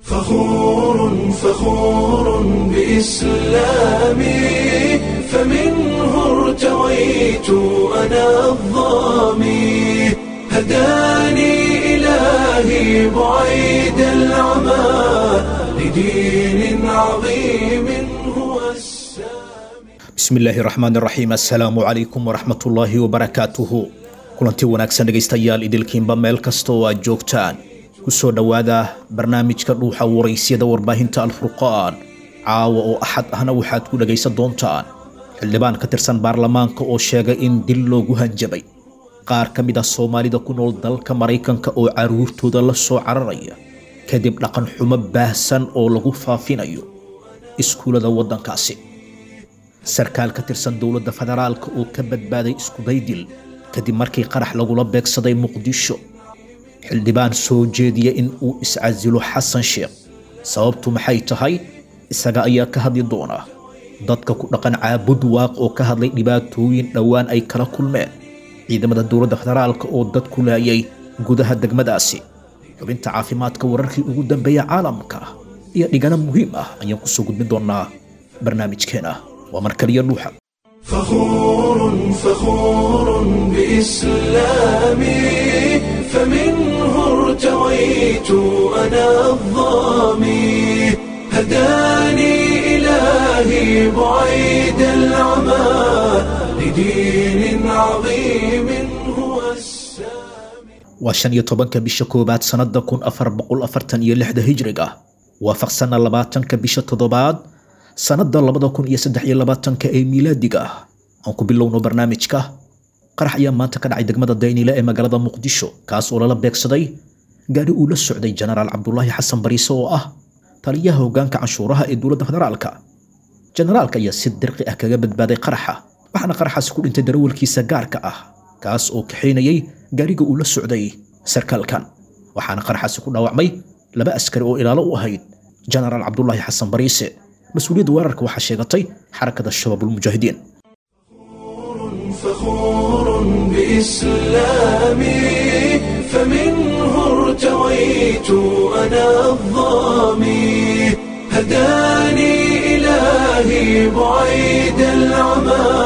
فخور فخور بإسلامي فمنه ارتويت أنا الظامي هداني إلهي بعيد العمى لدين عظيم هو السامي bismillaahi raxmaan raxiim assalaamu calaykum waraxmatullaahi wabarakaatuhu kulanti wanaagsan dhegaystayaal idilkiinba meel kasta oo aad joogtaan ku soo dhowaada barnaamijka dhuuxa waraysyada warbaahinta alfurqaan caawa oo axad ahna waxaad ku dhegaysan doontaan xildhibaan ka tirsan baarlamaanka oo sheegay in dil loogu hanjabay qaar ka mid ah soomaalida ku nool dalka maraykanka oo caruurtooda la soo cararaya kadib dhaqan xumo baahsan oo lagu faafinayo iskuulada waddankaasi sarkaal ka tirsan dowladda federaalka oo ka badbaaday iskudaydil kadib markii qarax lagula beegsaday muqdisho xildhibaan soo jeediya in uu iscasilo xasan sheekh sababtu maxay tahay isaga ayaa ka hadli doona dadka ku dhaqan caabud waaq oo ka hadlay dhibaatooyin dhowaan ay kala kulmeen ciidamada dowladda federaalka oo dad ku laayay gudaha degmadaasi xubinta caafimaadka wararkii ugu dambeeya caalamka iyo dhigano muhiim ah ayaan kusoo gudbin doonaa barnaamijkeena waa mar kaliya dhuuxa فخور فخور بإسلامي فمنه ارتويت أنا الظامي هداني إلهي بعيد العمى لدين عظيم هو السامي waa shan iyo tobanka bisha koowaad sannada kun afar boqol afartan iyo lixda hijriga waafaqsana labaatanka bisha toddobaad sannada labada kun iyo saddex iyo labaatanka ee miilaadiga ah aan ku bilowno barnaamijka qarax ayaa maanta ka dhacay degmada daynile ee magaalada muqdisho kaas oo lala beegsaday gaari uu la socday jenaraal cabdulaahi xasan bariise oo ah taliyaha hoggaanka canshuuraha ee dowladda federaalka jenaraalka ayaa si dirqi ah kaga badbaaday qaraxa waxaana qaraxaasi ku dhintay darawalkiisa gaarka ah kaas oo kaxaynayay gaariga uu la socday sarkaalkan waxaana qaraxaasi ku dhaawacmay laba askari oo ilaalo u ahayd jenaraal cabdulaahi xasan bariise mas-uuliyadda weerarka waxaa sheegatay xarakada shabaabulmujaahidiin فخور بإسلامي فمنه ارتويت أنا الظامي هداني إلهي بعيد العمى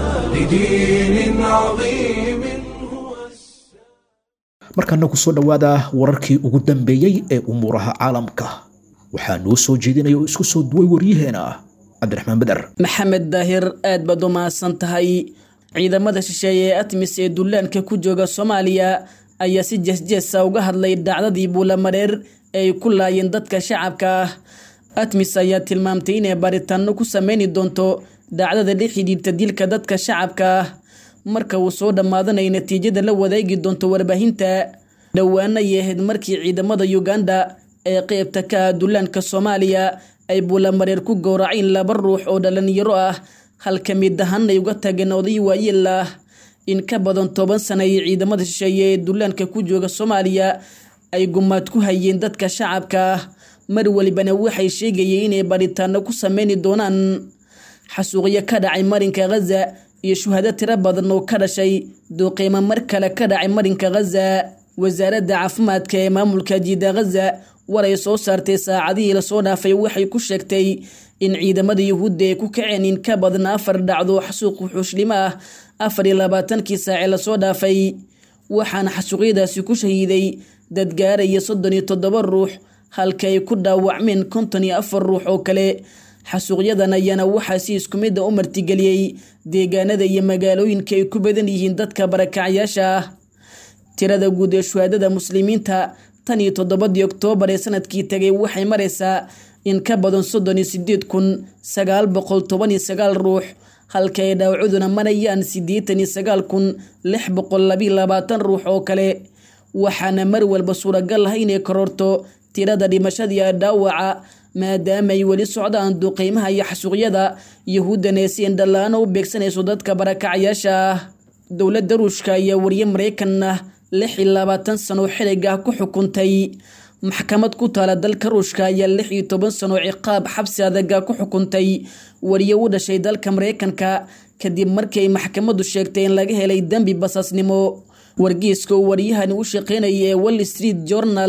لدين عظيم هو السامي markaana ku soo dhowaada wararkii ugu dambeeyey ee umuuraha caalamka waxaa noo soo jeedinaya oo isku soo duway waryaheena cabdiraxmaan beder maxamed daahir aad baad u mahadsan tahay ciidamada shisheeye ee atmis ee dullaanka ku jooga soomaaliya ayaa si jeesjeesa uga hadlay dhacdadii buulamareer ee ay ku laayeen dadka shacabka ah atmis ayaa tilmaamtay inay baaritaano ku sameyni doonto dhacdada la xidhiirta dilka dadka shacabka ah marka uu soo dhammaadanayo natiijada la wadaagi doonto warbaahinta dhowaana ay ahayd markii ciidamada uganda ee qeybta ka ah dullaanka soomaaliya ay buulamareer ku gowraceen laba ruux oo dhalinyaro ah halka mid ahaan ay uga tageen oday waayeel ah in ka badan toban sana ay ciidamada shisheeye ee dullaanka ku jooga soomaaliya ay gumaad ku hayeen dadka shacabka ah mar walibana waxay sheegayeen inay baritaano ku sameyni doonaan xasuuqyo ka dhacay marinka ghaza iyo shuhado tiro badan oo ka dhashay duuqiimo mar kale ka dhacay marinka ghaza wasaaradda caafimaadka ee maamulka jiida ghaza war ay soo saartay saacadihii lasoo dhaafay waxay ku sheegtay in ciidamada yuhuudda ay ku kaceen in ka badan afar dhacdo xasuuq wuxuushlimo ah afar iyo labaatankii saace lasoo dhaafay waxaana xasuuqyadaasi ku shahiiday dad gaaraya soddon iyo toddoba ruux halka ay ku dhaawacmeen konton iyo afar ruux oo kale xasuuqyadan ayaana waxaa si isku mid a u martigeliyey deegaanada iyo magaalooyinka ay ku badan yihiin dadka barakacyaasha ah tirada guud ee shuhaadada muslimiinta tan iyo toddobadii oktoobar ee sanadkii tagay waxay maraysaa in ka badan soddon iyo sideed kun sagaal boqol toban iyo sagaal ruux halka ay dhaawacuduna marayaan siddeetan iyo sagaal kun lix boqol labiyo labaatan ruux oo kale waxaana mar walba suuragal ah inay kororto tirada dhimashadiiyo dhaawaca maadaama ay weli socdaan duqeymaha iyo xasuuqyada yahuuddana ee si indhala-aan u beegsanayso dadka barakacyaasha ah dowladda ruushka ayaa wariye maraykan ah lix iyo labaatan sano xiliga ku xukuntay maxkamad ku taala dalka ruushka ayaa lix iyo toban sano ciqaab xabsi adaga ku xukuntay wariye u dhashay dalka maraykanka kadib markii ay maxkamaddu sheegtay in laga helay dembi basaasnimo wargeyska uu waryahani u shaqeynaya ee wall street journal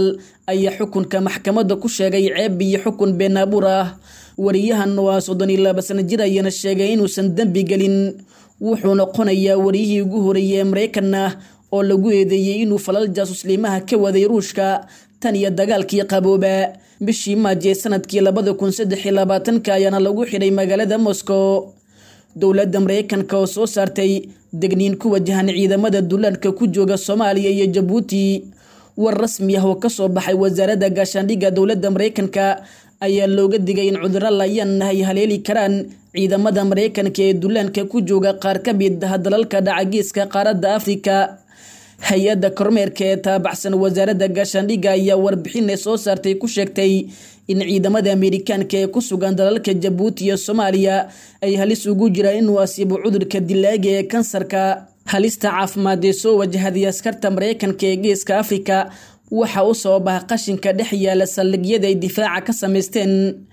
ayaa xukunka maxkamadda ku sheegay ceeb iyo xukun been abuur ah wariyahan waa soddon iyo laba sano jir ayana sheegay inuusan dembi gelin wuxuu noqonayaa wariyihii ugu horeeyey ee maraykan ah oo lagu eedeeyey inuu falal jaasusliimaha ka waday ruushka tan iyo dagaalkii qabooba bishii maaji ee sanadkii labada kun saddex iyo labaatanka ayaana lagu xidhay magaalada moscow dowladda maraykanka oo soo saartay degniin ku wajahan ciidamada dullaanka ku jooga soomaaliya iyo jabuuti war rasmi ah oo kasoo baxay wasaaradda gaashaandhigga dowladda maraykanka ayaa looga digay in cudurro layaan ay haleeli karaan ciidamada maraykanka ee dullaanka ku jooga qaar ka mid ah dalalka dhacagiiska qaaradda afrika hay-adda kormeerka ee taabacsan wasaaradda gaashaandhigga ayaa warbixin soo saartay ku sheegtay in ciidamada ameerikaanka ee ku sugan dalalka jabuuti iyo soomaaliya ay halis ugu jiraan inuu asiibo cudurka dilaaga ee kansarka halista caafimaad ee soo wajahaday askarta maraykanka ee geeska afrika waxa u sababa qashinka dhex yaala saldhigyada ay difaaca ka samaysteen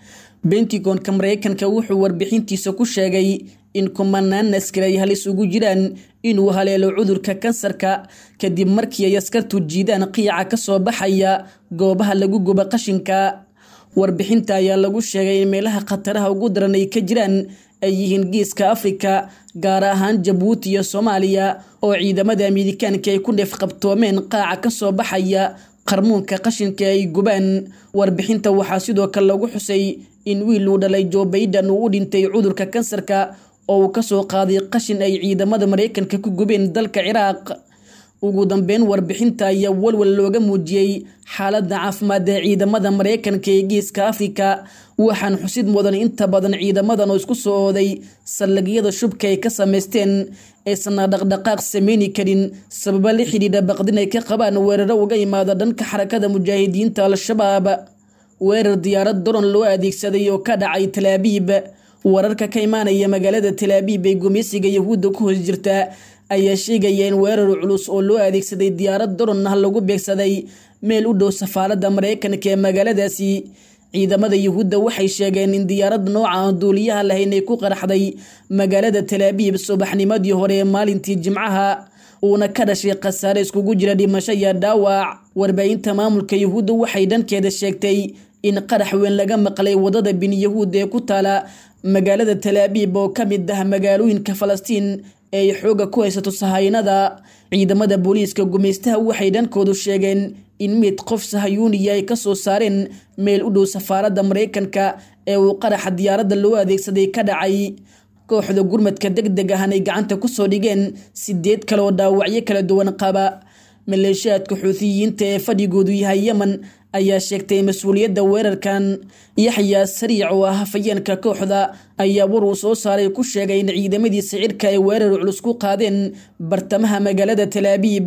bentigonka maraykanka wuxuu warbixintiisa ku sheegay in kumanaan askari ay halis ugu jiraan inuu haleelo cudurka kansarka kadib markii ay askartu jiidaan qiica kasoo baxaya goobaha lagu guba qashinka warbixinta ayaa lagu sheegay in meelaha khataraha ugu daran ay ka jiraan ay yihiin geeska afrika gaar ahaan jabuuti iyo soomaaliya oo ciidamada ameerikaanka ay ku neefqabtoomeen qaaca kasoo baxaya qarmuunka qashinka ay gubaan warbixinta waxaa sidoo kale lagu xusay in wiil uu dhalay jo baydan uu u dhintay cudurka kansarka oo uu kasoo qaaday qashin ay ciidamada maraykanka ku gubeen dalka ciraaq ugu dambeyn warbixinta ayaa walwal looga muujiyey xaaladda caafimaad ee ciidamada maraykanka ee geeska afrika waxaan xusid mudan inta badan ciidamadan oo isku soo ooday saldhigyada shubka ay ka samaysteen aysanna dhaqdhaqaaq sameyni karin sababa la xidhiidha baqdin ay ka qabaan weeraro uga imaada dhanka xarakada mujaahidiinta al-shabaab weerar diyaarad daron loo adeegsaday oo ka dhacay talaabiib wararka ka imaanaya magaalada talaabiib ee gumeysiga yahuudda ku hoos jirta ayaa sheegaya in weerar culus oo loo adeegsaday diyaarad daron ah lagu beegsaday meel u dhow safaaradda maraykanka ee magaaladaasi ciidamada yuhuudda waxay sheegeen in diyaaradda nooca aan duuliyaha lahayn ay ku qaraxday magaalada talaabiib subaxnimadii hore ee maalintii jimcaha uuna ka dhashay khasaare iskugu jira dhimasho iyo dhaawac warbaahinta maamulka yuhuudda waxay dhankeeda sheegtay in qarax weyn laga maqlay wadada bin yahuud ee ku taala magaalada talaabiib oo ka mid ah magaalooyinka falastiin ee ay xooga ku haysato sahaynada ciidamada booliiska gumeystaha waxay dhankoodu sheegeen in mid qof sahayuuniya ay kasoo saareen meel u dhow safaaradda maraykanka ee uu qaraxa diyaaradda loo adeegsaday ka dhacay kooxda gurmadka deg deg ahan ay gacanta kusoo dhigeen sideed kale oo dhaawacyo kala duwan qaba maleeshiyaadka xuutiyiinta ee fadhigoodu yahay yemen ayaa sheegtay mas-uuliyadda weerarkan yaxyaa sariic oo ah hafayeenka kooxda ayaa war uu soo saaray ku sheegay in ciidamadiisa cirka ay weerar culus ku qaadeen bartamaha magaalada talaabiib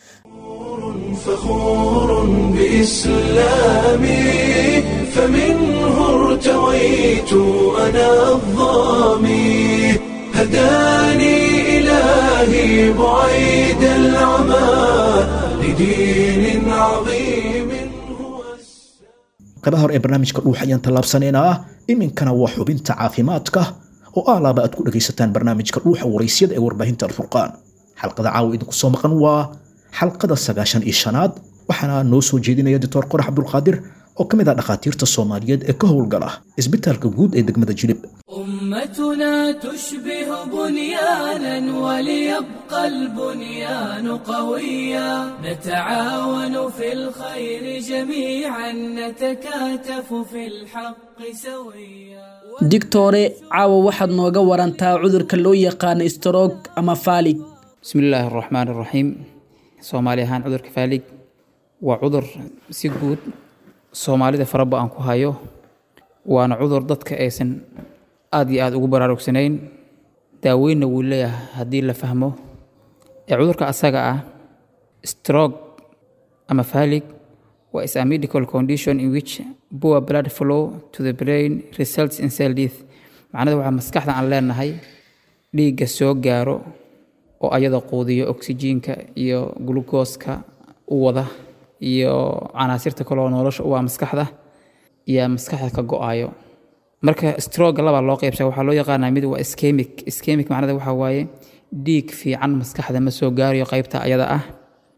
فخور بإسلامي فمنه ارتويت أنا الظامي هداني إلهي بعيد العمى لدين عظيم هو qaybaha hore ee barnaamijka dhuux ayaan tallaabsanaynaa iminkana waa xubinta caafimaadka oo aalaaba aad ku dhagaysataan barnaamijka dhuuxa waraysyada ee warbaahinta alfurqaan xalqada caawa idinku soo maqan waa xalqada sagaashan iyo shanaad waxaana noo soo jeedinaya doctor qorax cabdulqaadir oo ka mid ah dhakhaatiirta soomaaliyeed ee ka howlgala isbitaalka guud ee degmada jilib أمتنا تشبه بنيانا وليبقى البنيان قويا نتعاون في الخير جميعا نتكاتف في الحق سويا digtore caawa waxaad nooga warantaa cudurka loo yaqaano stroog ama faalig بسم الله الرحمن الرحيم soomaali ahaan cudurka faalig waa cudur si guud soomaalida faraba aan ku hayo waana cudur dadka aysan aad iyo aad ugu baraarugsanayn daaweynna wuu leeyahay haddii la fahmo ee cudurka asaga ah stroke ama faalig waa is a medical condition in which poor blood flow to the brain results in cell death macnada waxaa maskaxda aan leenahay dhiigga soo gaaro oo ayada quudiyo oksijiinka iyo glukooska u wada iyo canaasirta kaleoo nolosha u ah maskaxda iyo maskaxda ka go-ayo marka stroga labaa loo qeybsha waxaa loo yaqaanaa mid waa iskemic iskemic macnada waxaa waaye dhiig fiican maskaxda ma soo gaarayo qeybta ayada ah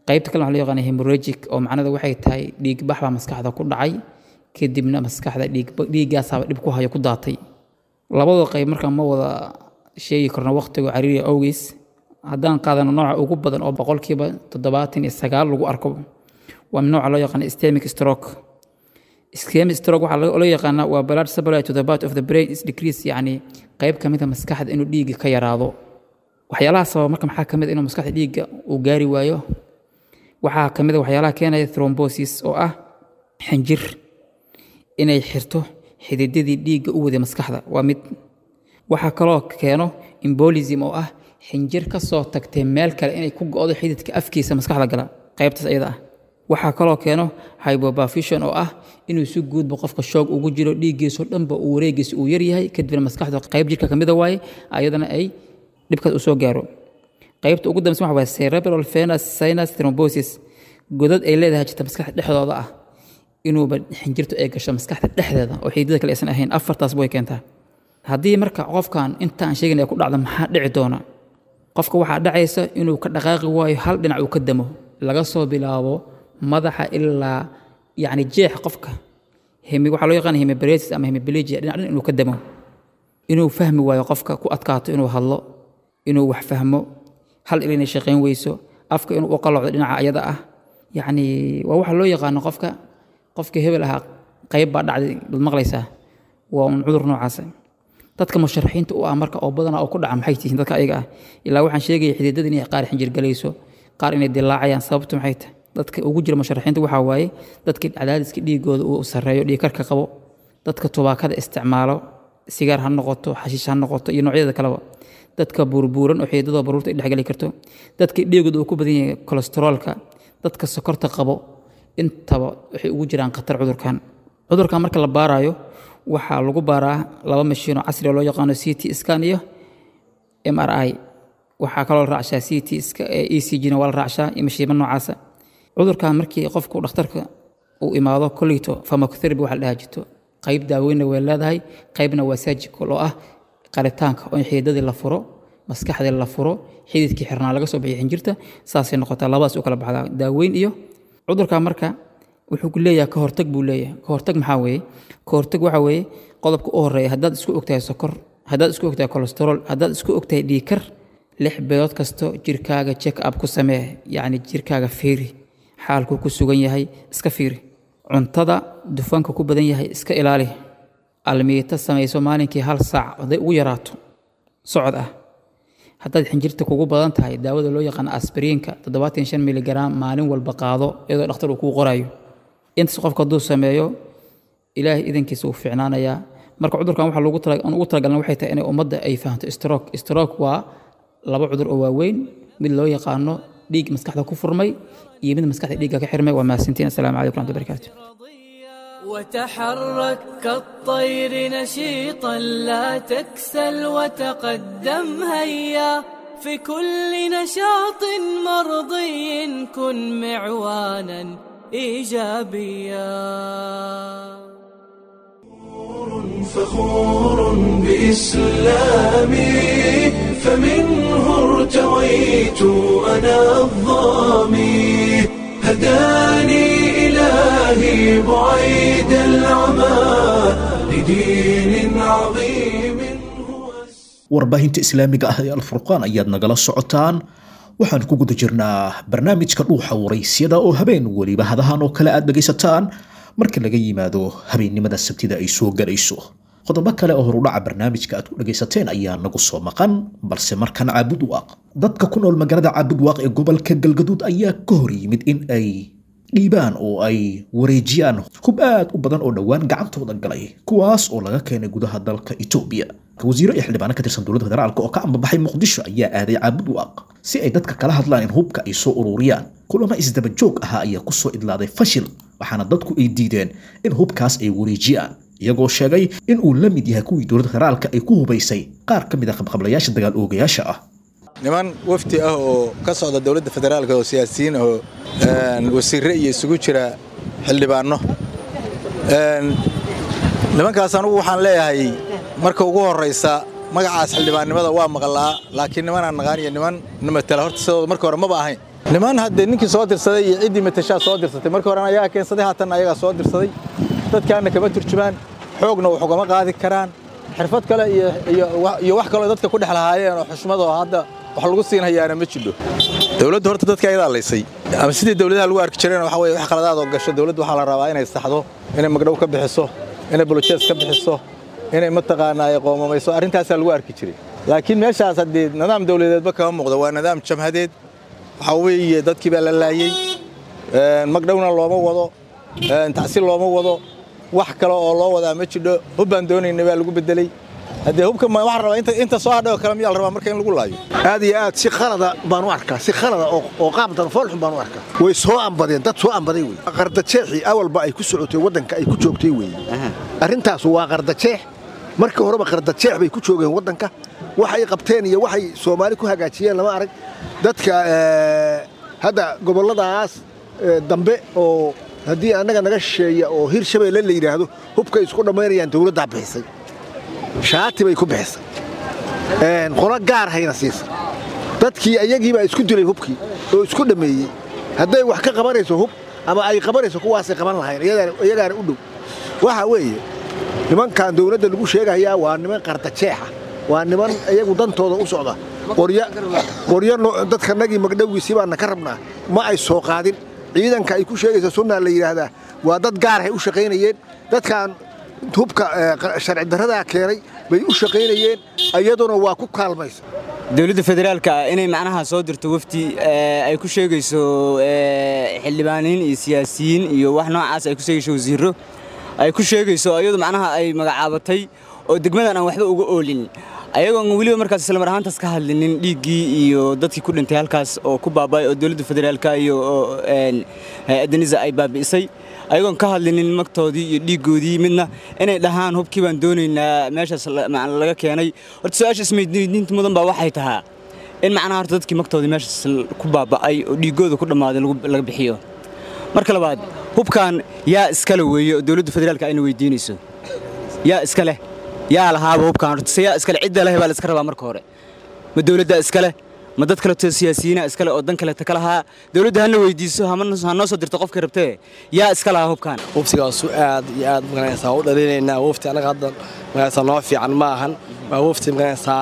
qaybta kale waxaa loo yaqaana hemorrhagic oo macnada waxay tahay dhiigbax baa maskaxda ku dhacay kadibna maskaxda dhiig dhiiggaasaaba dhib ku hayo ku daatay labada qayb markaa ma wada sheegi karno waqtiga cariiriya awgeys haddaan qaadano nooca ugu badan oo boqolkiiba toddobaatan iyo sagaal lagu arko waa nooca loo yaqaana ischemic stroke ischemic stroke waxaa loo yaqaanaa waa blood supply to the part of the brain is decrease yacni qayb ka mid a maskaxda inuu dhiigga ka yaraado waxyaalaha sababa marka maxaa ka mid a inuu maskaxda dhiigga uu gaari waayo waxaa ka mid a waxyaalaha keenaya thrombosis oo ah xinjir inay xirto xididadii dhiigga u waday maskaxda waa mid waxaa kaloo keeno embolism oo ah xinjir ka soo tagtay meel kale inay ku go'do xididka afkiisa maskaxda gala qaybtaas iyada ah waxaa kaloo keeno hyboperfusion oo ah inuu si guudba qofka shoog ugu jiro dhiiggiisoo dhanba uu wareegiisa uu yaryahay kadibna maskaxda qayb jirka kamida waaye ayadana ay dhibkaas u soo gaaro qaybta ugu dambaysa waxa waaye cerebral venous sinus thrombosis godad ay leedahay jirta maskaxda dhexdooda ah inuuba xinjirtu ay gasho maskaxda dhexdeeda oo xididada kale aysan ahayn afartaasba way keentaa haddii marka qofkan intaan sheegin ay ku dhacdo maxaa dhici doona qofka waxaa dhacaysa inuu ka dhaqaaqi waayo hal dhinac uu ka damo laga soo bilaabo madaxa ilaa yacni jeex qofka hemi waxaa loo yaqaana hemibaresis ama hemibilegia dhinac dhan inuu ka damo inuu fahmi waayo qofka ku adkaato inuu hadlo inuu wax fahmo hal il inay shaqayn weyso afka inuu u qalocdo dhinaca ayada ah yacni waa waxa loo yaqaano qofka qofka hebel ahaa qayb baa dhacday bad maqlaysaa waa un cudur noocaasa dadka musharaxiinta u ah marka oo badanaa oo ku dhaca maxay tihiin dadka ayaga ah ilaa waxaan sheegaya xididada inay qaar xinjir galayso qaar inay dilaacayaan sababtu maxay tahay dadka ugu jira musharaxiinta waxaa waaye dadka cadaadiska dhiigooda uu sarreeyo dhiigkarka qabo dadka tubaakada isticmaalo sigaar ha noqoto xashiish ha noqoto iyo noocyadeeda kaleba dadka buurbuuran oo xididadoo baruurta ay dhexgeli karto dadka dhiigooda uu ku badan yahay kolesteroolka dadka sokorta qabo intaba waxay ugu jiraan khatar cudurkan cudurkan marka la baarayo waxaa lagu baaraa laba mashiinoo casri oo loo yaqaano c t scan iyo m r i waxaa kaloo la raacshaa c t e c g na waa la raacshaa iyo mashiimo noocaasa cudurkan markii qofku dhakhtarka uu imaado kolito pharmacotherapy waxa la dhaha jirto qayb daaweynna way leedahay qaybna waa surgical oo ah qaritaanka oo in xididadii la furo maskaxdii la furo xididkii xirnaa laga soo bixiyo xinjirta saasay noqotaa labadaas u kala baxdaa daaweyn iyo cudurkan marka wuxuu leeyahay ka hortag buu leeyahay ka hortag maxaa weeye ka hortag waxaa weeye qodobka u horeeya haddaad isku ogtahay sokor haddaad isku ogtahay kolesterool haddaad isku ogtahay dhiikar lix bilood kasto jirkaaga check up ku samee yacni jirkaaga fiiri xaalkuu ku sugan yahay iska fiiri cuntada dufanka ku badan yahay iska ilaali almiita samayso maalinkii hal saac hadday ugu yaraato socod ah haddaad xinjirta kugu badan tahay daawada loo yaqaano asbiriinka toddobaatan shan miligram maalin walba qaado iyadoo dhakhtar uu kuu qorayo intaas qofka hadduu sameeyo ilaahay idankiisa uu fiicnaanayaa marka cudurkan waxaa loogu tala aan ugu talagalna waxay tahay inay ummadda ay fahanto stroke stroke waa laba cudur oo waaweyn mid loo yaqaano dhiig maskaxda ku furmay iyo mid maskaxda dhiigga ka xirmay waa mahadsantiin assalaamu calaykum raxmatu barakaatu وتحرك كالطير نشيطا لا تكسل وتقدم هيا في كل نشاط مرضي كن معوانا ايجابيا فخور بإسلامي فمنه ارتويت أنا الظامي هداني إلهي بعيد العمى لدين عظيم هو warbaahinta islaamiga ah ee alfurqaan ayaad nagala socotaan waxaan ku guda jirnaa barnaamijka dhuuxa waraysyada oo habeen weliba hadahan oo kale aad dhegaysataan marka laga yimaado habeennimada sabtida ay soo galayso qodobo kale oo horudhaca barnaamijka aad ku dhegaysateen ayaa nagu soo maqan balse markan caabudwaaq dadka ku nool magaalada caabudwaaq ee gobolka galgaduud ayaa ka hor yimid in ay dhiibaan oo ay wareejiyaan hub aad u badan oo dhowaan gacantooda galay kuwaas oo laga keenay gudaha dalka etoobiya wasiiro iyo xildhibaano ka tirsan dowladda federaalk oo ka ambabaxay muqdisho ayaa aaday caabudwaaq si ay dadka kala hadlaan in hubka ay soo ururiyaan kulamo isdaba joog ahaa ayaa kusoo idlaaday fashil waxaana dadku ay diideen in hubkaas ay wareejiyaan iyagoo sheegay in uu la mid yahay kuwii dowladda federaalka ay ku hubaysay qaar ka mid a qabqablayaasha dagaal oogayaasha ah niman wafdi ah oo ka socda dowladda federaalka oo siyaasiyiin oo wasiirre iyo isugu jira xildhibaanno nimankaas anugu waxaan leeyahay marka ugu horraysa magacaas xildhibaannimada waa maqlaa laakiin nimanaan naqaan iyo niman namatala horta sidooda marka hore maba ahayn niman haddee ninkii soo dirsaday iyo ciddii matashaa soo dirsatay markii horena ayagaa keensaday haatan ayagaa soo dirsaday dadkaana kama turjumaan xoogna wax ugama qaadi karaan xirfad kale iyo iyo wax kaloo dadka ku dhex lahaayeen oo xushmad oo hadda wax lagu siinhayaana ma jidho dowladdu horta dadka ayadaa laysay ama sidii dowladaha lagu arki jireen waxa weye wax qaladaad oo gasho dowladdu waxaa la rabaa inay saxdo inay magdhow ka bixiso inay bolojees ka bixiso inay mataqaanaa ay qoomamayso arrintaasaa lagu arki jiray laakiin meeshaas haddii nidaam dowladeedba kama muuqdo waa nidaam jamhadeed waxaa weeye dadkii baa la laayey magdhowna looma wado tacsiil looma wado wax kale oo loo wadaa ma jidho hub baan doonayna baa lagu bedeley haddee hubka waxaan rabaa inta soo hadhay oo kale miyaa la rabaa marka in lagu laayo aad iyo aad si khalada baan u arkaa si khalada oo qaab darfoolxun baan u arkaa way soo ambadeen dad soo ambaday wey qardajeexii awalba ay ku socotay waddanka ay ku joogtay wey arrintaas waa qardajeex markii horeba qardajeex bay ku joogeen waddanka waxay qabteen iyo waxay soomaali ku hagaajiyeen lama arag dadka hadda gobolladaas dambe oo haddii annaga naga shisheeya oo hir shabeelle la yidhaahdo hubkay isku dhammaynayaan dowladdaa bixisay shaati bay ku bixisay qolo gaar hayna siisay dadkii ayagiibaa isku dilay hubkii oo isku dhammeeyey hadday wax ka qabanayso hub ama ay qabanayso kuwaasay qaban lahayn iyagaana u dhow waxa weeye nimankan dowladda lagu sheegayaa waa niman qardajeexa waa niman iyagu dantooda u socda qoryo dadkanagii magdhowgiisii baana ka rabnaa ma ay soo qaadin ciidanka ay ku sheegaysa sunnaa la yidhaahdaa waa dad gaarhay u shaqaynayeen dadkan hubka sharci darradaa keenay bay u shaqaynayeen iyaduna waa ku kaalmaysa dowladda federaalka inay macnaha soo dirto wafdi ay ku sheegayso xildhibaaniin iyo siyaasiyiin iyo wax noocaas ay ku sheegayso wasiirro ay ku sheegayso iyadu macnaha ay magacaabatay oo degmadan aan waxba uga oolin ayagoon weliba markaas islamar ahaantaas ka hadlinin dhiiggii iyo dadkii ku dhintay halkaas oo ku baaba'ay oo dowladda federaalka iyo hay-adaniza ay baabi'isay ayagoon ka hadlinin magtoodii iyo dhiiggoodii midna inay dhahaan hubkii baan doonaynaa meeshaas laga keenay horta su-aasha ismaydiinta mudan baa waxay tahaa in macnaha horta dadkii magtoodii meeshaas ku baaba'ay oo dhiiggooda ku dhammaaday laga bixiyo marka labaad hubkan yaa iskale weeye oo dowladda federaalka ayna weydiinayso yaa iska leh yaa lahaaba hubkan horta se yaa iskale cidda leh baa la iska rabaa marka hore ma dowladdaa iskale ma dad kaleto siyaasiyiina iskale oo dan kaleta ka lahaa dowladda hana weydiiso ha noo soo dirto qofkii rabtee yaa iska lahaa hubkan waftigaasu aad iyo aad maganaysaa u dhalinaynaa wafti annaga hadda maganaysaa noo fiican ma ahan waa wafti maganaysaa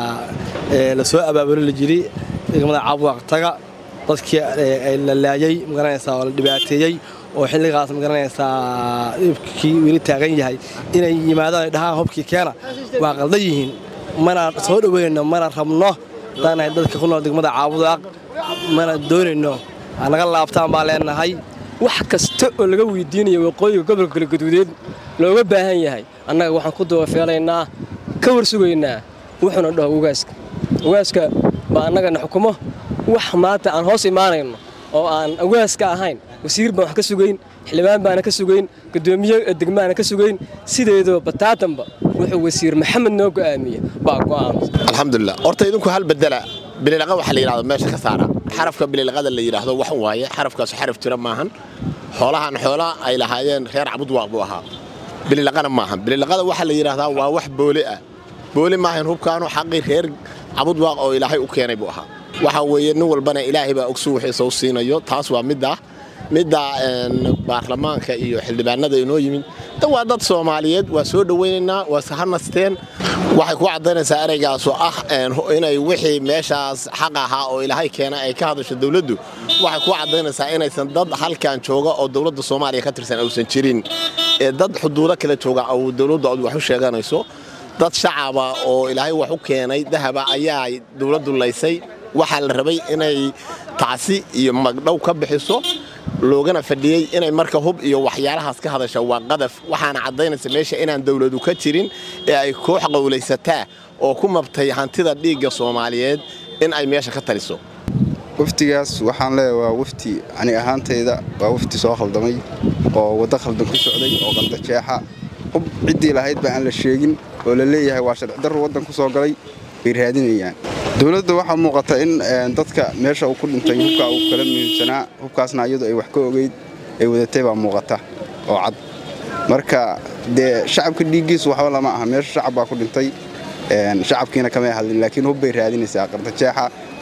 la soo abaabulo la jiri degmada cabwaaq taga dadkii la laayey maganaysaa oo la dhibaateeyey oo xilligaas magaranaysaa dhibkii weli taagan yahay inay yimaadaan ay dhahaan hubkii keena waa qaldan yihiin mana soo dhoweynno mana rabno haddaanahay dadka ku nool degmada caabudaaq mana doonayno naga laabtaan baa leenahay wax kasta oo laga weydiinayo waqooyiga gobolka galguduudeed looga baahan yahay annaga waxaan ku dabafeelaynaa ka war sugaynaa wuxuuna dhaho ugaaska ugaaska baa annagana xukumo wax maanta aan hoos imaanayno oo aan ugaaska ahayn wasiir baan wax ka sugayn xildhibaan baana ka sugayn gudoomiye degmaana ka sugayn sideedoo bataatanba wuxuu wasiir maxamed noo go'aamiye baa go'aamay alxamdulilah horta idinku hal bedela bililaqa waxa la yidhahdo meesha ka saara xarafka bililaqada la yidhaahdo wax waaye xarafkaas xaraf jira maahan xoolahan xoola ay lahaayeen reer cabudwaaq buu ahaa bililaqana maahan bililaqada waxa la yidhaahdaa waa wax boole ah boole maahan hubkaanu xaqii reer cabudwaaq oo ilaahay u keenay buu ahaa waxa weeye nin walbana ilaahay baa ogsu wixiisa u siinayo taas waa middaa midda baarlamaanka iyo xildhibaanada inoo yimid da waa dad soomaaliyeed waa soo dhowaynaynaa waa sahanasteen waxay ku caddaynaysaa ereygaasu ah inay wixii meeshaas xaq ahaa oo ilaahay keena ay ka hadasho dowladdu waxay ku caddaynaysaa inaysan dad halkan jooga oo dowladda soomaaliya ka tirsan uusan jirin ee dad xuduudo kale jooga oo dowladdu ad wax u sheeganayso dad shacaba oo ilaahay wax u keenay dahaba ayaa dowladdu laysay waxaa la rabay inay tacsi iyo magdhow ka bixiso loogana fadhiyey inay marka hub iyo waxyaalahaas ka hadasha waa qadaf waxaana caddaynaysa meesha inaan dowladu ka jirin ee ay koox qowlaysataa oo ku mabtay hantida dhiigga soomaaliyeed in ay meesha ka taliso waftigaas waxaan leeyahay waa wafti ani ahaantayda waa wafti soo khaldamay oo waddo khaldan ku socday oo qaldajeexa hub ciddii lahayd ba aan la sheegin oo la leeyahay waa sharcidarru waddan ku soo galay bay raadinayaan dowladda waxaa muuqata in dadka meesha uu ku dhintay hubkaa uu kala muhiimsanaa hubkaasna iyadu ay wax ka ogeyd ay wadatay baa muuqata oo cad marka dee shacabka dhiiggiisu waxba lama aha meesha shacab baa ku dhintay shacabkiina kamay hadlin laakiin hub bay raadinaysaa qardajeexa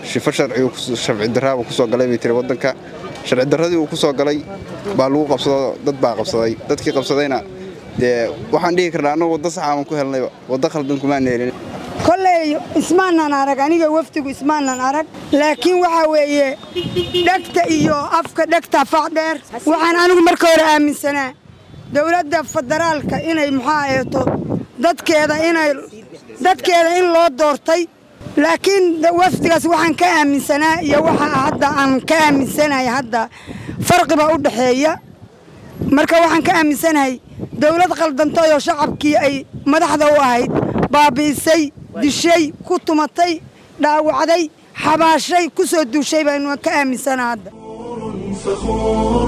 shifo sharci darraaba ku soo galay bay tiri waddanka sharci darradii uu ku soo galay baa lagu qabsado dad baa qabsaday dadkii qabsadayna dee waxaan dhihi karnaa annagu waddo saxaaban ku helnayba waddo khaldan kumaan helin kolley ismaanan arag aniga wafdigu ismaanan arag laakiin waxaa weeye dhegta iyo afka dhegta facdheer waxaan anigu marka hore aaminsanaa dowladda federaalka inay muxaa eeto dadkeeda inay dadkeeda in loo doortay laakiin wafdigaas waxaan ka aaminsanaa iyo waxa hadda aan ka aaminsanahay hadda farqiba u dhaxeeya marka waxaan ka aaminsanahay dowlad khaldantay oo shacabkii ay madaxda u ahayd baabi'isay dishay ku tumatay dhaawacday xabaashay ku soo duushay baynu ka aaminsanaa hadda فخور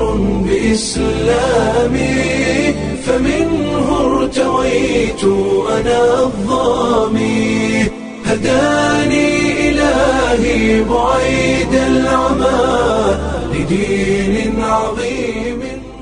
بإسلامي فمنه ارتويت أنا الظامي هداني إلهي بعيد العمى لدين عظيم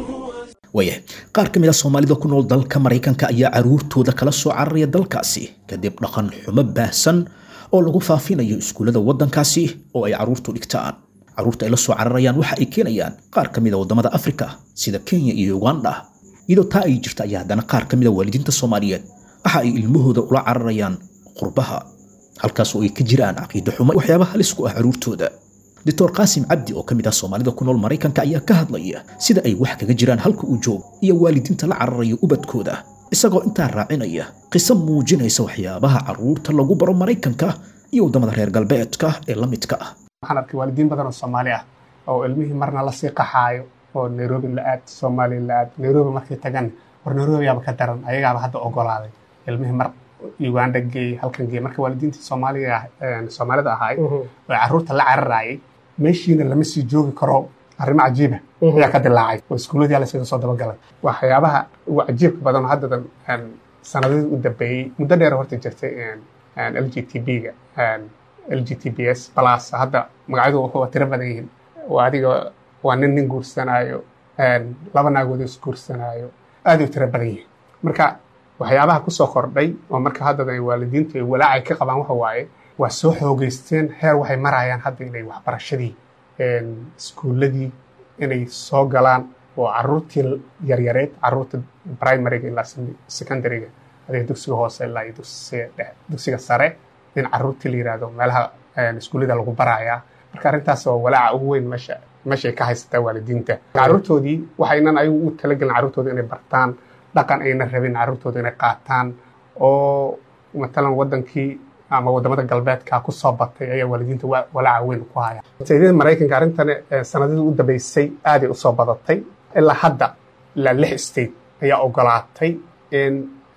waayahay qaar ka mid a soomaalida ku nool dalka maraykanka ayaa caruurtooda kala soo cararaya dalkaasi kadib dhaqan xumo baahsan oo lagu faafinayo iskuullada waddankaasi oo ay caruurtu dhigtaan caruurta ay la soo cararayaan waxa ay keenayaan qaar ka mid a waddamada afrika sida kenya iyo uganda iyadoo taa ay jirta ayaa haddana qaar ka mid a waalidiinta soomaaliyeed waxa ay ilmahooda ula cararayaan qurbaha halkaas oo ay ka jiraan caqiido xumo waxyaabaha halis ku ah caruurtooda doctor qaasim cabdi oo ka mid ah soomaalida ku nool maraykanka ayaa ka hadlaya sida ay wax kaga jiraan halka uu joogo iyo waalidiinta la cararaya ubadkooda isagoo intaa raacinaya qiso muujinaysa waxyaabaha caruurta lagu baro maraykanka iyo waddamada reer galbeedka ee la midka ah waxaan arkay waalidiin badan oo soomaali ah oo ilmihii marna lasii qaxaayo oo nairobi la aad soomaali la aad nairobi markay tagan war nairobi yaaba ka daran ayagaaba hadda ogolaaday ilmihii mar uganda geey halkan geey marka waalidiintii soomaaliga soomaalida ahaay oo carruurta la cararaayay meeshiina lama sii joogi karo arrimo cajiiba ayaa ka dilaacay oo iskuuladii laysaga soo dabagalay waxyaabaha ugu cajiibka badan oo haddadan sanadadii u dambeeyey muddo dheer horta jirtay l g t b-ga l g t b s plus hadda magacyadu waa tiro badan yihiin waa adiga waa nin nin guursanaayo laba naagood is guursanaayo aad u tiro badan yihiin marka waxyaabaha kusoo kordhay oo marka haddadan waalidiintu ay walaacay ka qabaan waxa waaye waa soo xoogeysteen heer waxay marayaan hadda inay waxbarashadii iskuulladii inay soo galaan oo caruurtii yaryareed caruurta primariga ilaa secondariga adiga dugsiga hoose ilaa iyo dugsiga sare in caruurtii la yidhaahdo meelaha iskuullada lagu barayaa marka arrintaas waa walaaca ugu weyn meesha meeshay ka haysataa waalidiinta caruurtoodii waxaynan ayagu u talagelin caruurtooda inay bartaan dhaqan ayna rabin caruurtooda inay qaataan oo matalan wadankii ama wadamada galbeedka ku soo batay ayaa waalidiinta walaaca weyn ku haya sayidada maraykanka arrintan sanadadii u dambeysay aaday u soo badatay ilaa hadda ilaa lix state ayaa ogolaatay in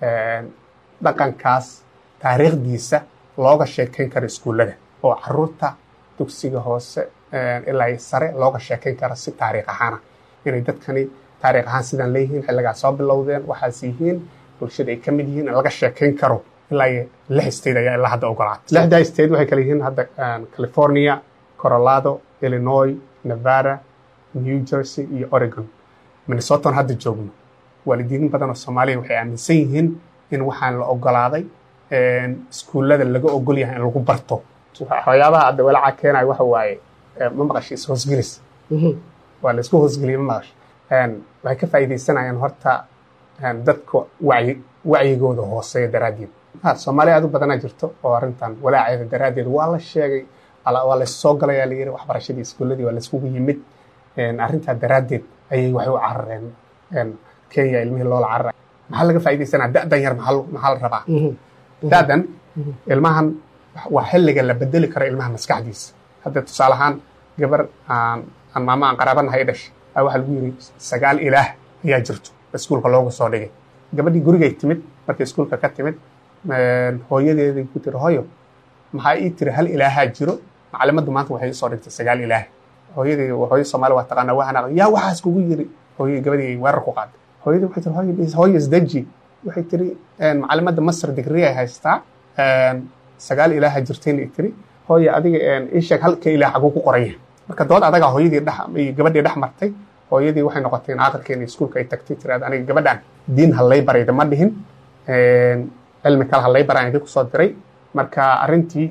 dhaqankaas taariikhdiisa looga sheekayn karo iskuullada oo caruurta dugsiga hoose ilaa sare looga sheekayn karo si taariikh ahaana inay dadkani taariikh ahaan sidaan leeyihiin xilligaa soo bilowdeen waxaas yihiin bulshada ay ka mid yihiin in laga sheekayn karo ilaa iyo lix state ayaa ilaa hadda ogolaatay lixdaa state waxay kala yihiin hadda california colorado illinois nevada new jersey iyo oregon minnesotan hadda joogno waalidiin badan oo soomaaliya waxay aaminsan yihiin in waxaan la ogolaaday iskuullada laga ogol yahay in lagu barto waxyaabaha hadda walaaca keenaya waxa waaye ma maqasho is-hoosgelis waa la isku hoosgeliyay ma maqasho waxay ka faa'iidaysanayaan horta dadka wacyi wacyigooda hooseeya daraaddeed soomaaliya aad u badanaa jirto oo arrintan walaaceeda daraaddeed waa la sheegay waa la soo galayaa la yidhi waxbarashadii iskuulladii waa la iskugu yimid arrintaa daraaddeed ayay waxay u carareen kenya ilmihii loola cararay maxaa laga faa'iidaysanaa da'dan yar maxaa la rabaa da'dan ilmahan waa xilliga la bedeli karo ilmaha maskaxdiisa hadda tusaale ahaan gabar aan aan maamo aan qaraabanahay dhashay a waxaa lagu yidhi sagaal ilaah ayaa jirto iskuulka loogu soo dhigay gabadhii gurigay timid markay iskuulka ka timid hooyadeeday ku tiri hooyo maxaa ii tiri hal ilaahaa jiro macalimaddu maanta waxay isoo dhigtay sagaal ilaah hooyadii hooyo soomaali waa taqaanaa waa hanaaqday yaa waxaas kugu yiri hooyadii gabadhii ay weerar ku qaaday hooyadii waxay tiri hooyo hooyo isdeji waxay tiri macalimadda masar digri ay haystaa sagaal ilaaha jirtayna i tiri hooyo adiga ii sheeg halka ilaah xaguu ku qoran yahay marka dood adagaa hooyadii dhex gabadhii dhex martay hooyadii waxay noqotay in aqalkeena iskuulka ay tagtay tiraad aniga gabadhan diin hallay barayda ma dhihin cilmi kale hallay baraan idinku soo diray marka arrintii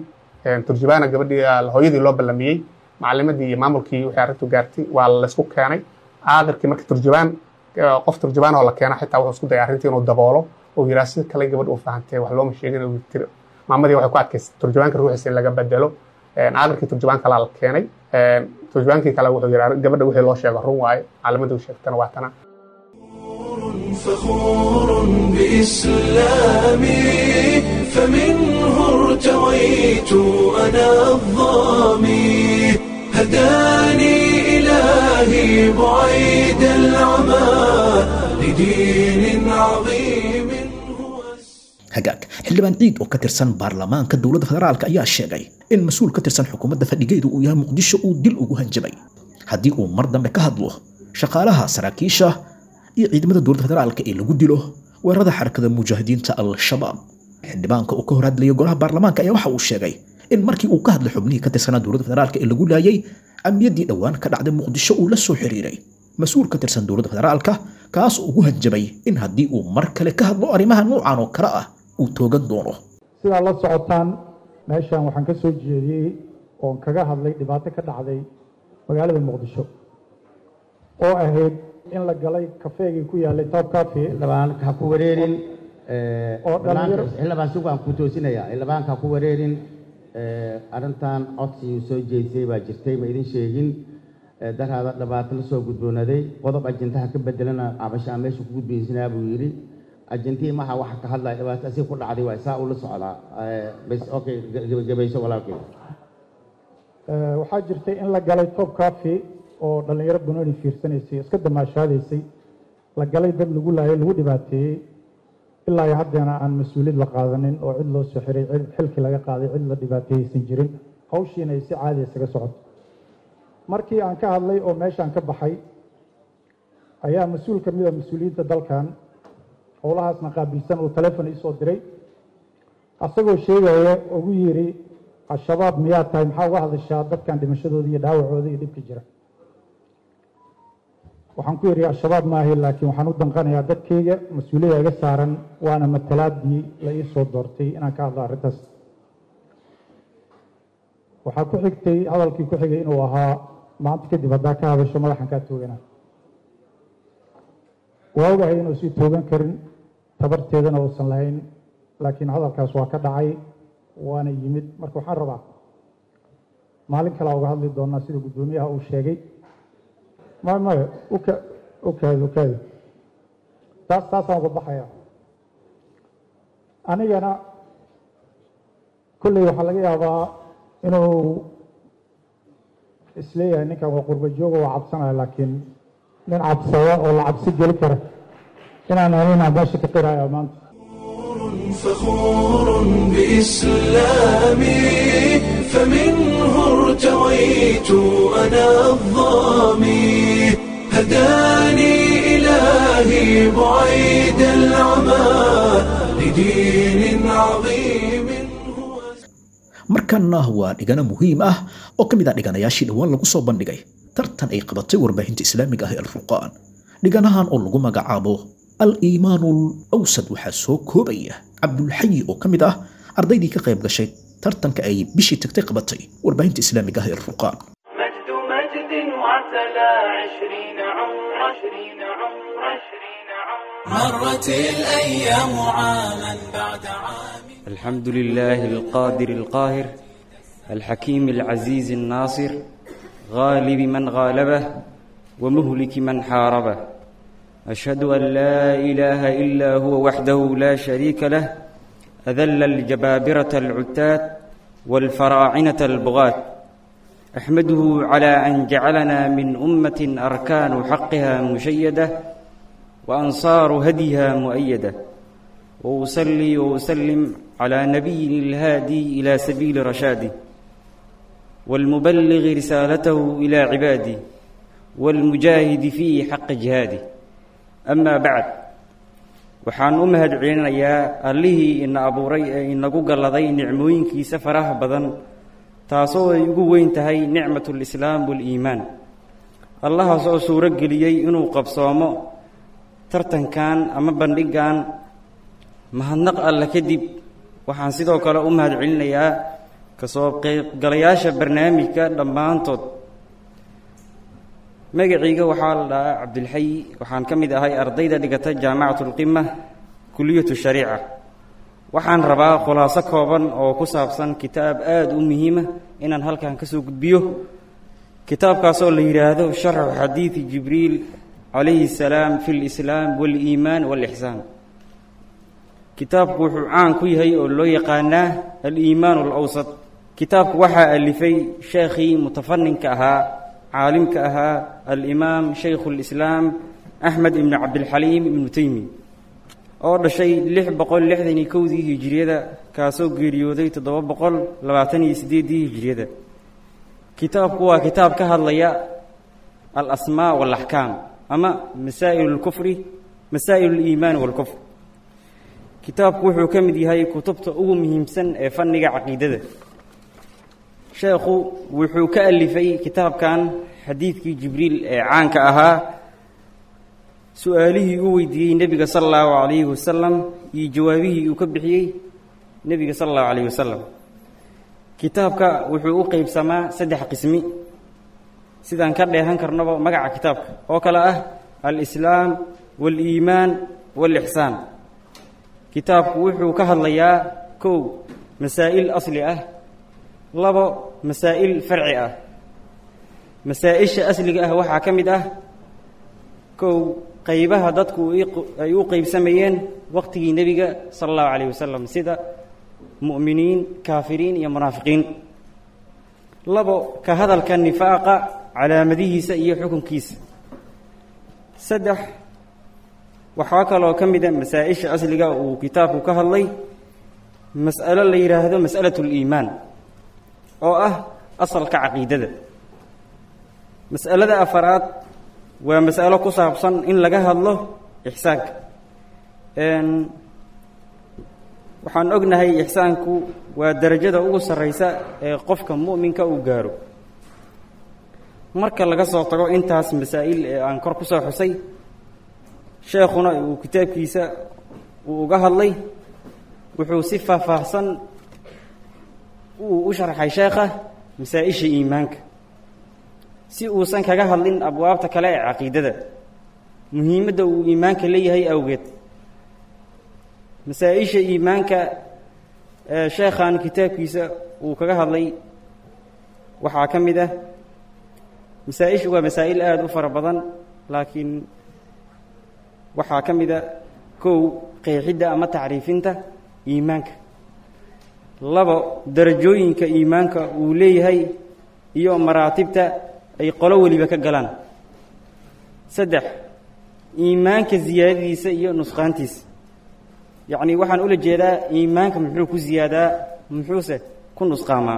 turjubaana gabadhii hooyadii loo ballamiyey macalimadii iyo maamulkii wixii arrintu gaartay waa laysku keenay aakhirkii marka turjubaan qof turjubaan oo la keena xitaa wuxuu isku dayay arrintii inuu daboolo oo yiraa sida kale gabadh uu fahantay wax looma sheegin uu tiri maamadii waxay ku adkaysay turjubaanka ruuxiisa in laga bedelo aakhirkii turjubaan kalaa la keenay turjubaankii kale wuxuu yiraa gabadha wixii loo sheego run waaye macalimadii uu sheegtana waa tana فخور بإسلامي فمنه ارتويت أنا الظامي هداني إلهي بعيد العمى لدين عظيم hagaag xildhibaan ciid oo ka tirsan baarlamaanka dowladda federaalk ayaa sheegay in mas-uul ka tirsan xukuumadda fadhigeedu uu yahay muqdisho uu dil ugu hanjabay haddii uu mar dambe ka hadlo shaqaalaha saraakiisha iyo ciidamada dowladda federaalka ee lagu dilo weerarada xarakada mujaahidiinta al-shabaab xildhibaanka uu ka hor hadlayay golaha baarlamaanka ayaa waxa uu sheegay in markii uu ka hadlay xubnihii ka tirsanaa dowladda federaalka ee lagu laayay amniyaddii dhowaan ka dhacday muqdisho uu la soo xiriiray mas-uul ka tirsan dowladda federaalka kaas ugu hanjabay in haddii uu mar kale ka hadlo arrimaha noocan oo kale ah uu toogan doono sidaa la socotaan meeshan waxaan ka soo jeediyey oon kaga hadlay dhibaato ka dhacday magaalada muqdisho oo ahayd in la galay kafeegii ku yaalay top cafe ha ku wareerin oo dhalinyaro xildhibaan si waan ku toosinayaa xildhibaanka ha ku wareerin arrintan codsigii soo jeedisay baa jirtay ma idin sheegin daraada dhibaato la soo gudboonaaday qodob ajendaha ka bedelana cabashaa meesha ku gudbaysinaa buu yidhi ajentii maha waxa ka hadlaya dhibaato asii ku dhacday waa saa ula socdaa bas okay gabayso walaalkay waxaa jirtay in la galay top cafe oo dhallinyaro banooni fiirsanaysay iska damaashaadaysay la galay dad lagu laayay lagu dhibaateeyey ilaa iyo haddeena aan mas-uuliyad la qaadanin oo cid loo soo xiray cid xilkii laga qaaday cid la dhibaateeyeysan jirin hawshiina ay si caadi isaga socoto markii aan ka hadlay oo meeshaan ka baxay ayaa mas-uul ka mid a mas-uuliyiinta dalkan howlahaasna qaabilsan uu telefon iisoo diray asagoo sheegaya ugu yidhi al-shabaab miyaa tahay maxaa uga hadashaa dadkan dhimashadooda iyo dhaawacooda iyo dhibka jira waxaan ku yidhi al-shabaab maahi laakiin waxaan u danqanayaa dadkayga mas-uuliyada iga saaran waana matalaadii la ii soo doortay inaan ka hadlo arrintaas waxaa ku xigtay hadalkii ku xigay inuu ahaa maanta kadib haddaa ka hadasho madaxan kaa toogana waa ogahay inuu sii toogan karin tabarteedana uusan lahayn laakiin hadalkaas waa ka dhacay waana yimid marka waxaan rabaa maalin kalea uga hadli doonaa sida guddoomiyaha uu sheegay maya maya uka ukaadi ukaadi taas taasaan uga baxaya anigana kolley waxaa laga yaabaa inuu isleeyahay ninkan waa qurba jooga waa cabsanaya laakiin nin cabsada oo la cabsi geli kara inaan aninaa meesha ka qiraya maanta فخور بإسلامي فمنه ارتويت أنا الظامي هداني إلهي بعيد العمى لدين عظيم markanna waa dhigano muhiim ah oo ka mid ah dhiganayaashii dhowaan lagu soo bandhigay tartan ay qabatay warbaahinta islaamiga ah ee alfurqaan dhiganahan oo lagu magacaabo al-iimaanu awsad waxaa soo koobaya cabdulxayi oo ka mid ah ardaydii ka qayb gashay tartanka ay bishii tagtay qabatay warbaahinta islaamiga ah ee alfurqaan مجد مجد وعتلى عشرين عمر عشرين عمر عشرين عمر مرت الأيام عاما بعد عام الحمد لله القادر القاهر الحكيم العزيز الناصر غالب من غالبه ومهلك من حاربه أشهد أن لا إله إلا هو وحده لا شريك له أذل الجبابرة العتات والفراعنة البغاة أحمده على أن جعلنا من أمة أركان حقها مشيدة وأنصار هديها مؤيدة وأصلي وأسلم على نبي الهادي إلى سبيل رشاده والمبلغ رسالته إلى عباده والمجاهد في حق جهاده أما بعد waxaan u mahad celinayaa allihii ina abuuray ee inagu galladay nicmooyinkiisa faraha badan taasoo ay ugu weyn tahay nicmatulislaam waaliimaan allahaas oo suuro geliyey inuu qabsoomo tartankan ama bandhiggan mahadnaq alle kadib waxaan sidoo kale u mahad celinayaa kasoo qaybgalayaasha barnaamijka dhammaantood magacayga waxaa la dhahaa cabdilxayi waxaan ka mid ahay ardayda dhigata jaamacatulqima kuliyatu shariica waxaan rabaa khulaaso kooban oo ku saabsan kitaab aada u muhiima inaan halkan ka soo gudbiyo kitaabkaasoo la yidhaahdo sharxu xadiidi jibriil calayhi salaam fi lislaam waaliimaan waalixsaan kitaabku wuxuu caan ku yahay oo loo yaqaanaa aliimaan alawsat kitaabku waxaa alifay sheekhii mutafaninka ahaa caalimka ahaa alimaam shaykhu lislaam axmed ibnu cabdilxaliim ibnu teymi oo dhashay lix boqol lixdan iyo kowdii hijiriyada kaasoo geeriyooday toddoba boqol labaatan iyo siddeeddii hijiriyada kitaabku waa kitaab ka hadlaya alasmaa waalaxkaam ama masaa'il lkufri masaa'il liimaan waalkufr kitaabku wuxuu ka mid yahay kutubta ugu muhiimsan ee fanniga caqiidada sheekhu wuxuu ka alifay kitaabkan xadiidkii jibriil ee caanka ahaa su-aalihii uu weydiiyey nebiga sala allahu calayhi wasalam iyo jawaabihii uu ka bixiyey nebiga sala allahu calayhi wasalam kitaabka wuxuu u qeybsamaa saddex qismi sidaan ka dheehan karnaba magaca kitaabka oo kale ah alislaam waaliimaan waalixsaan kitaabku wuxuu ka hadlayaa kow masaa'il asli ah labo masaa'il farci ah masaa-isha asliga ah waxaa ka mid ah kow qaybaha dadku ay u qeybsamayeen waqtigii nebiga sala allahu calayh wasalam sida mu'miniin kaafiriin iyo munaafiqiin labo ka hadalka nifaaqa calaamadihiisa iyo xukunkiisa saddex waxaa kaloo ka mid a masaa-isha asliga uu kitaabku ka hadlay mas'alo la yidhaahdo mas'alatu liimaan oo ah asalka caqiidada mas'alada afaraad waa mas'alo ku saabsan in laga hadlo ixsaanka waxaan ognahay ixsaanku waa darajada ugu sarraysa ee qofka mu'minka uu gaaro marka laga soo tago intaas masaa'il ee aan kor ku soo xusay sheekhuna uu kitaabkiisa uu uga hadlay wuxuu si faahfaahsan uu u sharxay sheekha masaa-isha iimaanka si uusan kaga hadlin abwaabta kale ee caqiidada muhiimadda uu iimaanka leeyahay awgeed masaa-isha iimaanka ee sheekhan kitaabkiisa uu kaga hadlay waxaa ka mid ah masaa-ishu waa masaa'il aada u fara badan laakiin waxaa ka mid a kow qeexidda ama tacriifinta iimaanka labo darajooyinka iimaanka uu leeyahay iyo maraatibta ay qolo weliba ka galaan saddex iimaanka siyaadadiisa iyo nusqaantiisa yacni waxaan ula jeedaa iimaanka muxuu ku ziyaadaa muxuuse ku nusqaamaa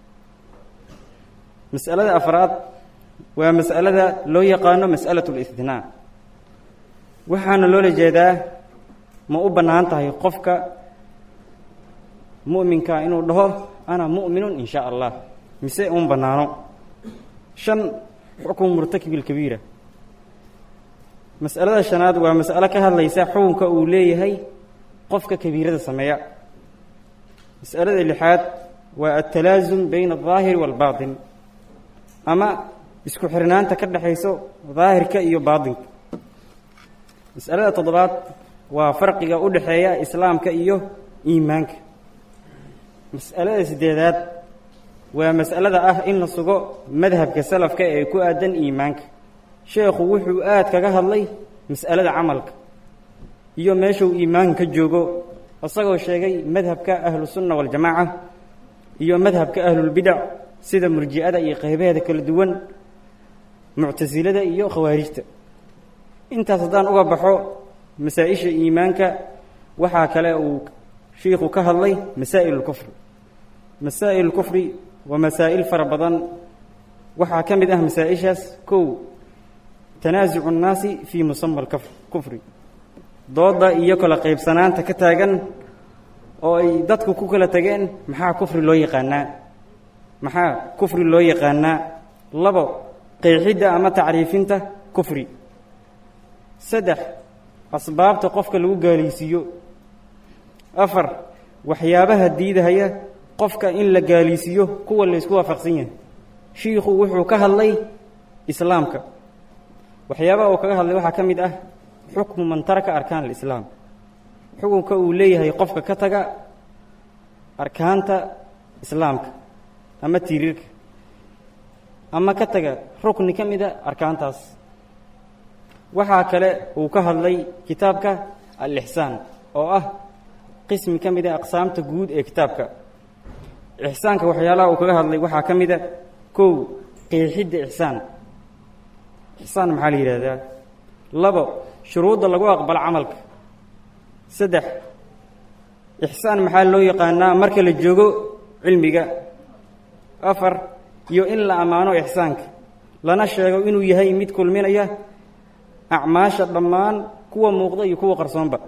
mas'alada afraad waa mas'alada loo yaqaano mas'alatu listithnaa waxaana loola jeedaa ma u bannaan tahay qofka mu'minka inuu dhaho ana mu'minun in shaa allah mise un bannaano shan xukmu murtakibi lkabiira mas'alada shanaad waa mas'alo ka hadlaysa xukunka uu leeyahay qofka kabiirada sameeya mas'alada lixaad waa altalaasum bayna aldaahiri waalbaatin ama isku xirnaanta ka dhexayso daahirka iyo baatinka mas'alada toddobaad waa farqiga u dhexeeya islaamka iyo iimaanka mas'alada siddeedaad waa mas'alada ah in la sugo madhabka salafka ee ku aadan iimaanka sheekhu wuxuu aad kaga hadlay mas'alada camalka iyo meeshuu iimaanka ka joogo isagoo sheegay madhabka ahlusunna waljamaaca iyo madhabka ahlulbidac sida murji'ada iyo qaybaheeda kala duwan muctasilada iyo khawaarijta intaas haddaan uga baxo masaa-isha iimaanka waxaa kale uu shiikhu ka hadlay masaa'il lkufri masaa'il lkufri waa masaa'il fara badan waxaa ka mid ah masaa-ishaas kow tanaasucu nnaasi fii musama alkufri dooda iyo kala qaybsanaanta ka taagan oo ay dadku ku kala tageen maxaa kufri loo yaqaanaa maxaa kufri loo yaqaanaa labo qeexidda ama tacriifinta kufri saddex asbaabta qofka lagu gaalaysiiyo afar waxyaabaha diidahaya qofka in la gaalisiiyo kuwa laysku waafaqsan yahay shiikhu wuxuu ka hadlay islaamka waxyaabaha uu kaga hadlay waxaa ka mid ah xukmu man taraka arkaan alislaam xukunka uu leeyahay qofka ka taga arkaanta islaamka ama tiiriirka ama ka taga rukni ka mida arkaantaas waxaa kale uu ka hadlay kitaabka al-ixsaan oo ah qismi ka mida aqsaamta guud ee kitaabka ixsaanka waxyaalaha uu kaga hadlay waxaa ka mida kow qeexidda ixsaan ixsaan maxaa la yidhaahdaa labo shuruudda lagu aqbalo camalka saddex ixsaan maxaa loo yaqaanaa marka la joogo cilmiga afar iyo in la ammaano ixsaanka lana sheego inuu yahay mid kulminaya acmaasha dhammaan kuwa muuqda iyo kuwa qarsoonba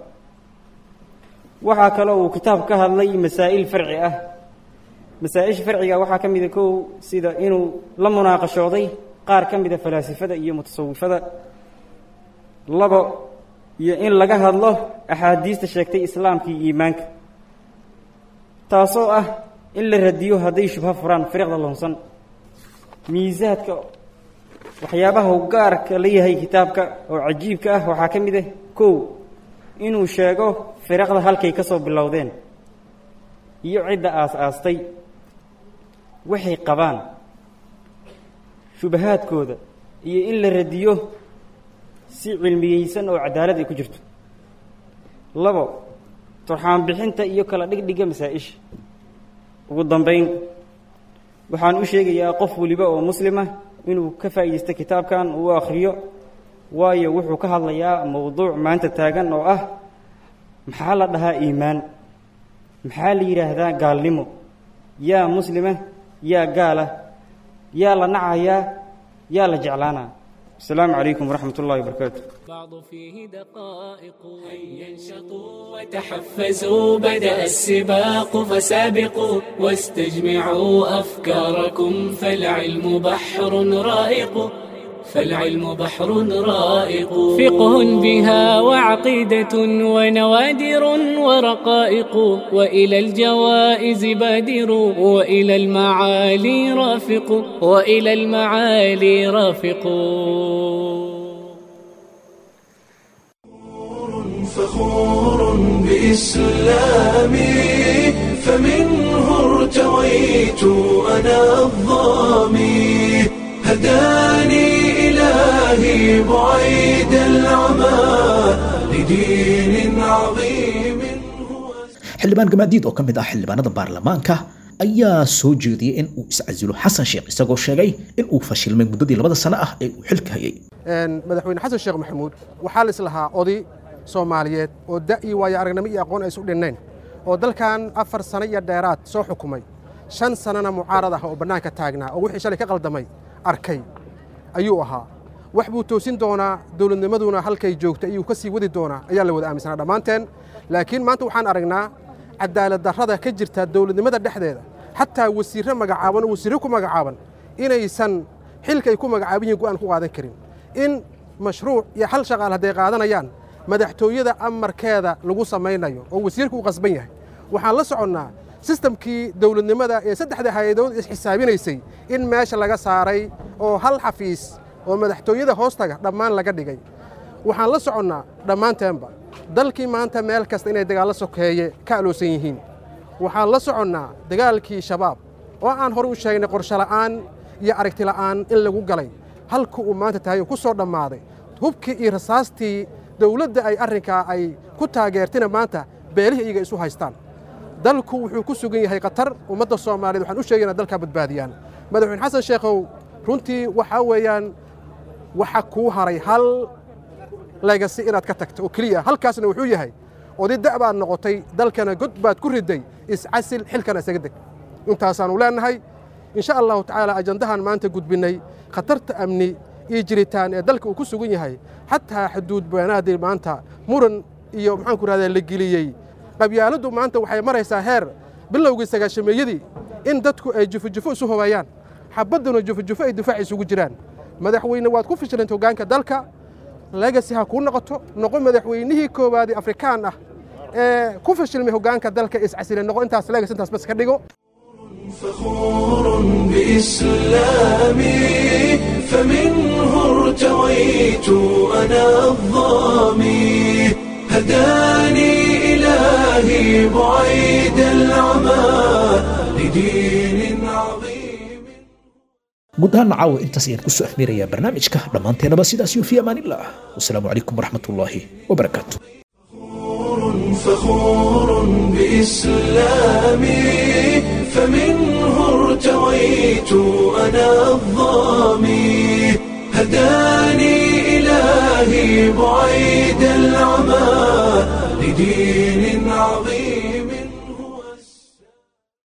waxaa kaloo uu kitaabku ka hadlay masaa'il farci ah masaa-isha farciga waxaa ka mida kow sida inuu la munaaqashooday qaar ka mida falaasifada iyo mutasawifada labo iyo in laga hadlo axaadiista sheegtay islaamka iyo iimaanka taasoo ah in la radiyo hadday shubho furaan firiqda loonsan miisaadka waxyaabaha u gaarka la yahay kitaabka oo cajiibka ah waxaa ka mid ah kow inuu sheego firiqda halkay ka soo bilowdeen iyo cidda aas-aastay waxay qabaan shubahaadkooda iyo in la radiyo si cilmiyeysan oo cadaalad ay ku jirto labo turxaan bixinta iyo kala dhigdhiga masaa-isha ugu dambayn waxaan u sheegayaa qof weliba oo muslima inuu ka faa'iidaysto kitaabkan uu akhriyo waayo wuxuu ka hadlayaa mowduuc maanta taagan oo ah maxaa la dhahaa iimaan maxaa la yidhaahdaa gaalnimo yaa muslima yaa gaala yaa la nacayaa yaa la jeclaanaa السلام عليكم ورحمة الله وبركاته بعض فيه دقائق هيا انشطوا وتحفزوا بدأ السباق فسابقوا واستجمعوا أفكاركم فالعلم بحر رائق فالعلم بحر رائق فقه بها وعقيدة ونوادر ورقائق وإلى الجوائز بادر وإلى المعالي رافق وإلى المعالي رافق فخور بإسلامي فمنه ارتويت أنا الظامي هداني إلهي بعيد العمى لدين عظيم xildhibaan gamaadiid oo ka mid ah xildhibaanada baarlamaanka ayaa soo jeediyey in uu iscasilo xasan sheekh isagoo sheegay in uu fashilmay muddadii labada sano ah ee uu xilka hayay madaxweyne xasan sheekh maxamuud waxaa la islahaa oday soomaaliyeed oo da' iyo waayo aragnimo iyo aqoon ay isu dhinnayn oo dalkan afar sano iyo dheeraad soo xukumay shan sannana mucaarad ah oo bannaanka taagnaa oo wixii shalay ka qaldamay arkay ayuu ahaa wax buu toosin doonaa dowladnimaduna halkay joogta ayuu ka sii wadi doonaa ayaa la wada aaminsanaa dhammaanteen laakiin maanta waxaan aragnaa cadaalad darrada ka jirta dowladnimada dhexdeeda xataa wasiirre magacaaban oo wasiirre ku magacaaban inaysan xilkay ku magacaaban yihin go'aan ku qaadan karin in mashruuc iyo hal shaqaal hadday qaadanayaan madaxtooyada amarkeeda lagu samaynayo oo wasiirku u qasban yahay waxaan la soconnaa sistamkii dowladnimada ee saddexda hay-adood isxisaabinaysay in meesha laga saaray oo hal xafiis oo madaxtooyada hoostaga dhammaan laga dhigay waxaan la soconnaa dhammaanteenba dalkii maanta meel kasta inay dagaallo sokeeye ka aloosan yihiin waxaan la soconnaa dagaalkii shabaab oo aan horey u sheegnay qorshola'aan iyo aragtila'aan in lagu galay halka uu maanta tahay oo ku soo dhammaaday hubkii iyo rasaastii dowladda ay arrinkaa ay ku taageertina maanta beelihii iyaga isu haystaan dalku wuxuu ku sugan yahay khatar ummadda soomaaliyeed waxaan u sheegaynaa dalkaa badbaadiyaan madaxweyne xasan sheekhow runtii waxaa weeyaan waxa kuu haray hal legasi inaad ka tagto oo keliya halkaasna wuxuu yahay oday da' baad noqotay dalkana god baad ku riday iscasil xilkana isaga deg intaasaannu leennahay insha allahu tacaala ajandahan maanta gudbinnay khatarta amni iyo jiritaan ee dalka uu ku sugan yahay xataa xuduud beenaadii maanta muran iyo maxaanku rahdaa la geliyey qabyaaladdu maanta waxay maraysaa heer bilowgii sagaashameeyadii in dadku ay jufojufo isu hobeeyaan xabadduna jufojufo ay difaac isugu jiraan madaxweyne waad ku fishilanta hoggaanka dalka legasi ha kuu noqoto noqo madaxweynihii koowaadee afrikaan ah ee ku fashilmay hoggaanka dalka iscasile noqo intaas legasi intaas bas ka dhigo فخور بإسلامي فمنه ارتويت أنا الظامي هداني إلهي بعيد العمى لدين عظيم guud ahaan caawa intaas ayaan kusoo afmeerayaa barnaamijka dhammaanteenaba sidaas iyo fi amaanillah wasalaamu calaykum waraxmatullaahi wabarakaatu فخور بإسلامي فمنه ارتويت أنا الظامي هداني إلهي بعيد العمى لدين عظيم